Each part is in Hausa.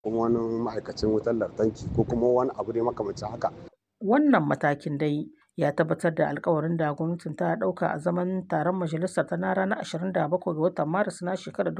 kuma wani ma'aikacin wutar lantarki ko kuma wani abu ne makamancin haka. Wannan matakin dai ya tabbatar da alkawarin da gwamnatin ta ɗauka a zaman taron majalisar ta na ranar 27 ga watan Maris na shekarar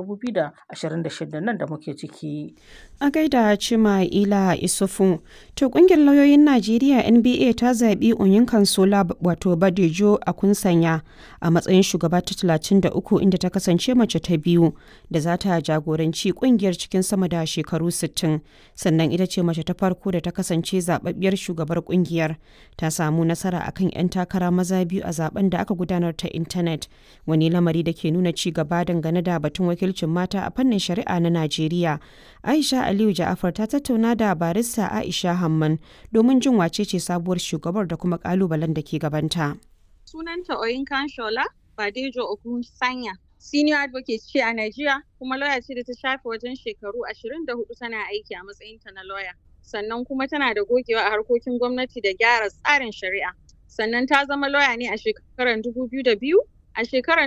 2026 nan da muke ciki. A gaida Cima Ila Isufu, to kungiyar lauyoyin Najeriya NBA ta zaɓi Onyinkan Sola wato Badejo a kunsanya a matsayin shugaba ta 33 inda ta kasance mace ta biyu da za ta jagoranci kungiyar cikin sama da shekaru 60 sannan ita ce mace ta farko da ta kasance zababbiyar shugabar kungiyar ta samu nasara akan 'yan takara maza biyu a zaben da aka gudanar ta intanet wani lamari da ke nuna ci gaba dangane da batun wakilcin mata a fannin shari'a na Najeriya. Aisha Aliyu Ja'afar ta tattauna da barista Aisha Hamman domin jin wace ce sabuwar shugabar da kuma kalubalen da ke gabanta. Sunanta Oyinkan Shola Badejo Ogun Sanya. Senior advocate ce a Najeriya kuma lawyer ce da ta shafe wajen shekaru 24 tana aiki a matsayinta na lawyer. Sannan kuma tana da gogewa a harkokin gwamnati da gyara tsarin shari'a. Sannan ta zama lawyer ne a shekarar 2002. A shekarar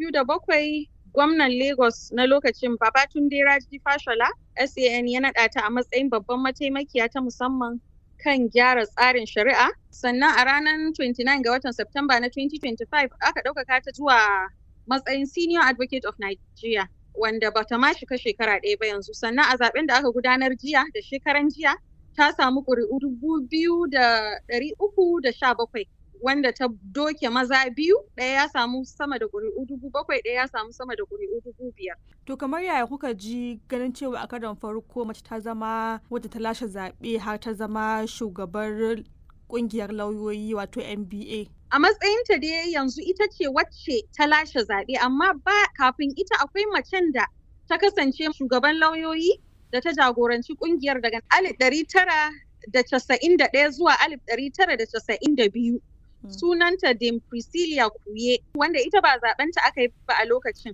2007 gwamnan Lagos na lokacin Babatunde Raji Fashola SAN ya naɗa ta a matsayin babban mataimakiya ta musamman kan gyara tsarin shari'a. Sannan a ranar 29 ga watan Septemba na 2025 aka ɗaukaka ta zuwa matsayin Senior Advocate of Nigeria. Wanda bata ma shiga shekara ɗaya ba yanzu. Sannan a zaben da aka gudanar jiya da shekaran jiya ta samu ƙuri'u dubu biyu da ɗari uku da sha bakwai. wanda ta doke maza biyu ɗaya ya samu sama da ƙuri'u dubu bakwai ɗaya ya samu sama da ƙuri'u dubu biyar. To kamar yaya kuka ji ganin cewa a karon farko mace ta zama wadda ta lashe zaɓe har ta zama shugabar ƙungiyar lauyoyi wato NBA. A matsayinta dai yanzu ita ce wacce ta lashe zaɓe amma ba kafin ita akwai macen da ta kasance shugaban lauyoyi da ta jagoranci ƙungiyar daga alif ɗari tara da casa'in da ɗaya zuwa alif ɗari tara da casa'in da biyu. sunanta Dame Priscilla Kuye wanda ita ba zaɓenta aka yi ba a lokacin.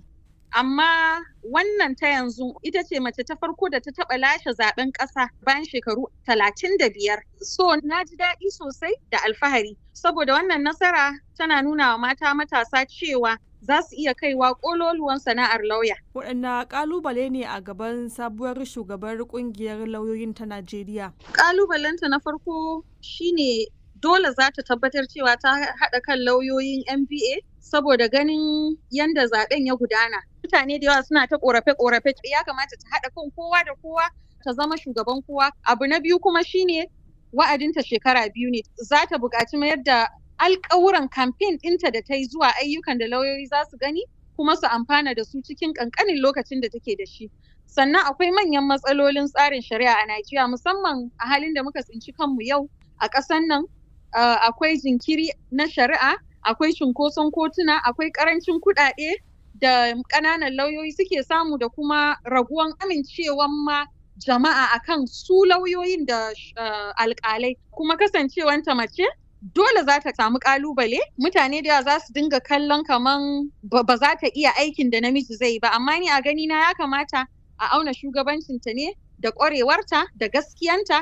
Amma wannan ta yanzu ita ce mace ta farko da ta taɓa lashe zaɓen ƙasa bayan shekaru talatin da biyar. So na ji daɗi sosai da alfahari saboda wannan nasara tana nuna wa mata matasa cewa za su iya kaiwa ƙololuwan sana'ar lauya. Waɗanne ƙalubale ne a gaban sabuwar shugabar ƙungiyar lauyoyin ta Najeriya? Ƙalubalenta na farko shine dole za ta tabbatar cewa ta haɗa kan lauyoyin MBA saboda ganin yadda zaben ya gudana. Mutane da yawa suna ta ƙorafe-ƙorafe ya kamata ta haɗa kan kowa da kowa ta zama shugaban kowa. Abu na biyu kuma shine wa'adinta shekara biyu ne. Za ta buƙaci mayar da alƙawuran kamfen ɗinta da ta yi zuwa ayyukan da lauyoyi za su gani kuma su amfana da su cikin ƙanƙanin lokacin da take da shi. Sannan akwai manyan matsalolin tsarin shari'a a Najeriya musamman a halin da muka tsinci kanmu yau a ƙasan nan Uh, akwai jinkiri na shari'a, akwai cunkoson kotuna, akwai karancin kuɗaɗe da ƙananan lauyoyi suke samu da kuma raguwan amincewan ma jama'a akan su lauyoyin da uh, alƙalai. Kuma kasancewanta mace dole za ta samu ƙalubale mutane da yawa za su dinga kallon kaman ba za ta iya aikin da namiji zai ba amma ni a gani na ya kamata a auna shugabancinta ne da ƙwarewarta da gaskiyanta